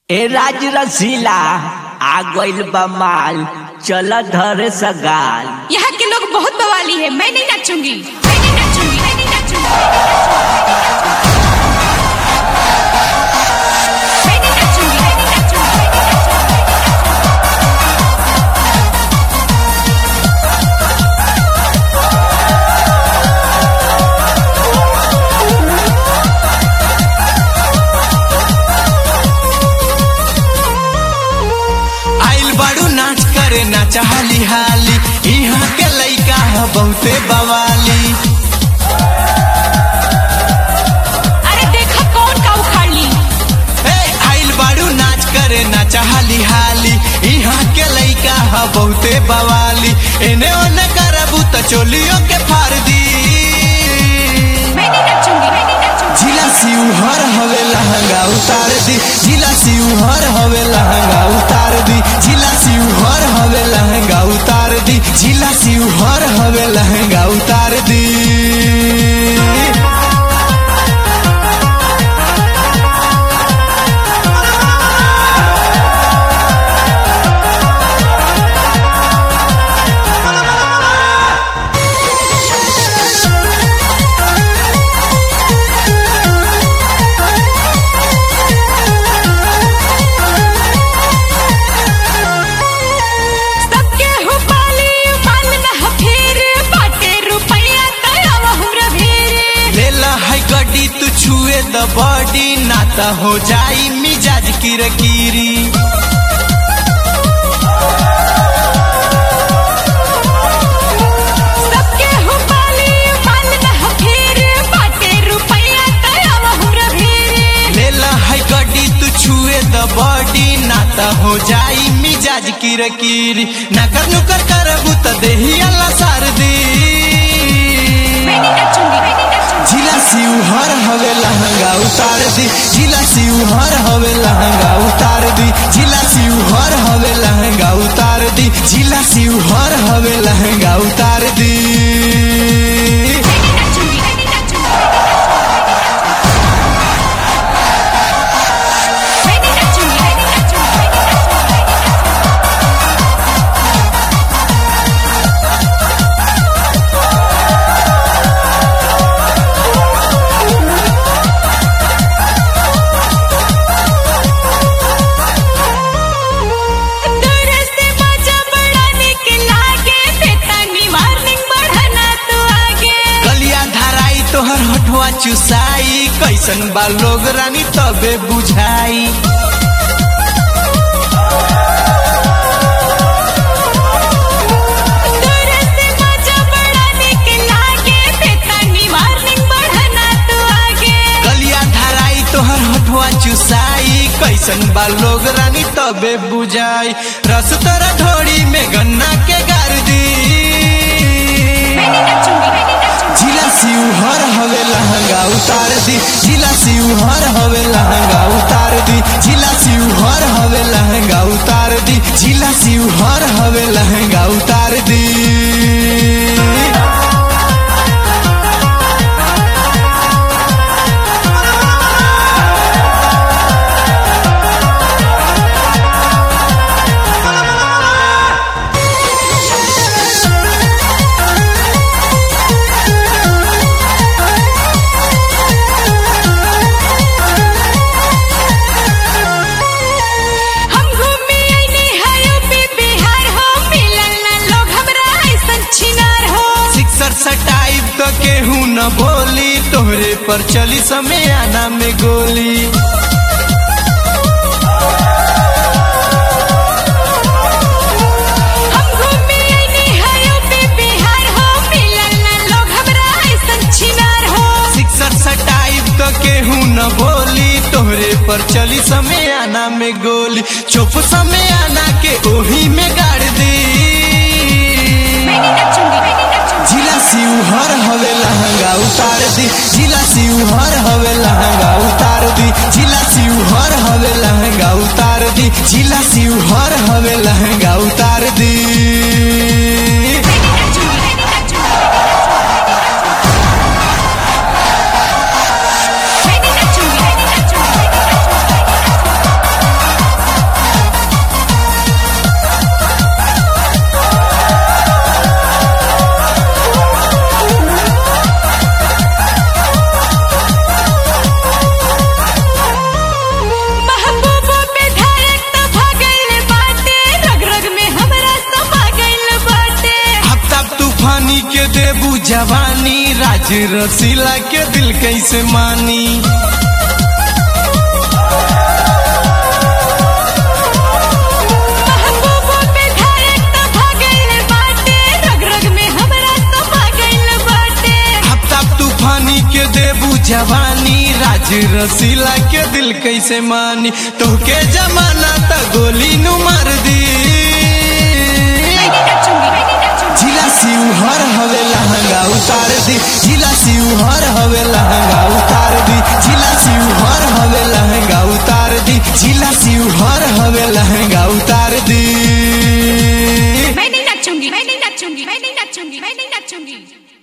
ए राज रसीला आ गइल बा माल चल धर सगाल यहाँ के लोग बहुत बवाली है मैं नहीं नाचूंगी मैं नहीं नाचूंगी मैं नहीं नाचूंगी मैं नहीं नाचूंगी मैं नहीं नाचूंगी आइल बाड़ू नाच करे नाच हाली हाली यहाँ के लइका ह बहुते बवाली अरे देखा कौन का उखाड़ ली ए आइल बाड़ू नाच करे नाच हाली हाली यहाँ के लइका ह बहुते बवाली एने ओने करबू त चोलियों के फाड़ दी मैं नहीं नाचूंगी मैं नहीं नाचूंगी जिला सिउहर हवे लहंगा उतार दी जिला सिउहर हवे लहंगा उतार दी जिला सिउहर हवे लहंगा उतार दी जिला सिउहर हवे लहंगा उतार दी सबके हो पाली मान न फिर बाटे रुपया तयावा हमरा भेरे लेला है गड्डी तू छुए द बॉडी नाता हो जाई मिजाज किरकिरी सबके हो पाली मान न फिर बाटे रुपया तयावा हमरा भेरे लेला है गड्डी तू छुए द बॉडी नाता हो जाई मिजाज किरकिरी नकर नुकर करबू त देही अल्लाह सार दी मैं नहीं नाचूंगी मैं नहीं नाचूंगी जिला सिउहर हवे लहंगा उतार दी जिला सिउहर हवे लहंगा उतार दी जिला सिउहर हवे लहंगा उतार दी जिला सिउहर हवे लहंगा उतार दी मैं नहीं नाचूंगी मैं नहीं नाचूंगी मैं नहीं नाचूंगी मैं नहीं नाचूंगी दूर से बाजा बढ़ाने के लागे बेतानी वार्निंग बढ़ाना तो आगे गलिया धराई तोहर हटवा चुसाई कैसन बा लोग रानी तबे बुझाई दूर से बाजा बढ़ाने के लागे बेतानी वार्निंग बढ़ाना तो आगे गलिया धराई तोहर हटवा चुसाई कैसन बा लोग रानी तबे बुझाई रस तोरा ढोड़ी में गन्ना के गार दी मैं नहीं नाचूंगी मैं नहीं नाचूंगी जिला सिउहर हवे लहंगा उतार दी जिला सिउहर हवे लहंगा उतार दी जिला सिउहर हवे लहंगा उतार दी जिला सिउहर हवे लहंगा उतार दी हम घूमी आईनी है यूपी बिहार हो मिलल ना लोग हमरा ऐसन छिनार हो सिक्सर सटाइब तो केहू न बोली तोहरे पर चली समय आना में गोली हम घूमी आईनी है यूपी बिहार हो मिलल ना लोग हमरा ऐसन छिनार हो सिक्सर सटाइब तो केहू न बोली तोहरे पर चली समय आना में गोली चुप समय आना के ओही में गाड़ दी मैं नहीं नाचूंगी मैं नहीं नाचूंगी जिला सिउहर हवे लहंगा उतार दी जिला सिउहर हवे लहंगा उतार दी जिला सिउहर हवे लहंगा उतार दी जिला सिउहर हवे लहंगा उतार दी मैं नहीं नाचूंगी मैं नहीं नाचूंगी मैं नहीं नाचूंगी मैं नहीं नाचूंगी राज रसीला के दिल कैसे मानी महबूबों पे धारक तो भागल बाटे रग रग में हमरा तो भागल बाटे हफ्ता तूफानी के देबू जवानी राज रसीला के दिल कैसे मानी तोहके जमाना त गोली नु मार दी मैं नहीं नाचूंगी मैं नहीं नाचूंगी जिला शिवहर हवे लहंगा उतार दी जिला शिवहर हवे लहंगा उतार दी जिला शिवहर हवे लहंगा उतार दी जिला शिवहर हवे लहंगा उतार दी मैं नहीं नाचूंगी मैं नहीं नाचूंगी मैं नहीं नाचूंगी मैं नहीं नाचूंगी